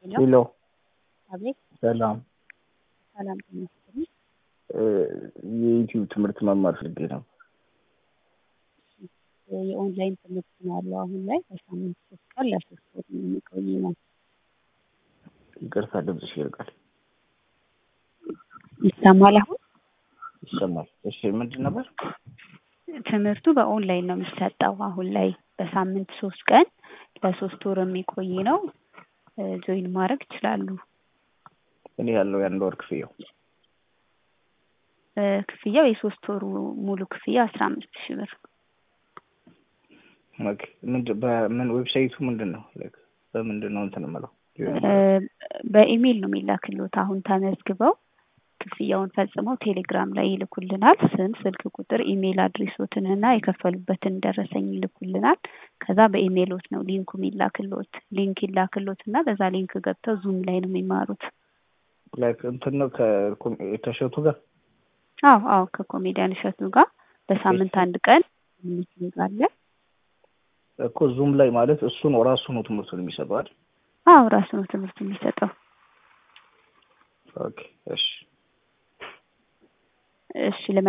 ሄሎ አቤት ሰላም ሰላም ተመስገን። የዩቲዩብ ትምህርት መማር ፈልጌ ነው። የኦንላይን ትምህርት ነው ያለው አሁን ላይ በሳምንት ሶስት ቀን ለሶስት ወር የሚቆይ ነው። ይቅርታ ድምፅሽ ይርቃል። ይሰማል አሁን? ይሰማል። እሺ ምንድን ነበር? ትምህርቱ በኦንላይን ነው የሚሰጠው አሁን ላይ በሳምንት ሶስት ቀን ለሶስት ወር የሚቆይ ነው። ጆይን ማድረግ ይችላሉ። እኔ ያለው የአንድ ወር ክፍያው ክፍያው የሶስት ወሩ ሙሉ ክፍያ አስራ አምስት ሺህ ብር ኦኬ። ምንድን በምን ዌብሳይቱ ምንድን ነው? ላይክ በምንድን ነው እንትን የምለው? በኢሜይል ነው የሚላክልዎት። አሁን ተመዝግበው ክፍያውን ፈጽመው ቴሌግራም ላይ ይልኩልናል። ስም፣ ስልክ ቁጥር፣ ኢሜይል አድሬሶትን እና የከፈሉበትን ደረሰኝ ይልኩልናል። ከዛ በኢሜይሎት ነው ሊንኩ የሚላክልዎት። ሊንክ ይላክልዎት እና በዛ ሊንክ ገብተው ዙም ላይ ነው የሚማሩት። ላይክ እንትን ነው ከተሸቱ ጋር አዎ አዎ ከኮሜዲያን እሸቱ ጋር በሳምንት አንድ ቀን ሚቲንግ አለ። እኮ ዙም ላይ ማለት እሱ ነው ራሱ ነው ትምህርቱን የሚሰጠው አይደል? አዎ ራሱ ነው ትምህርት የሚሰጠው። ኦኬ እሺ እሺ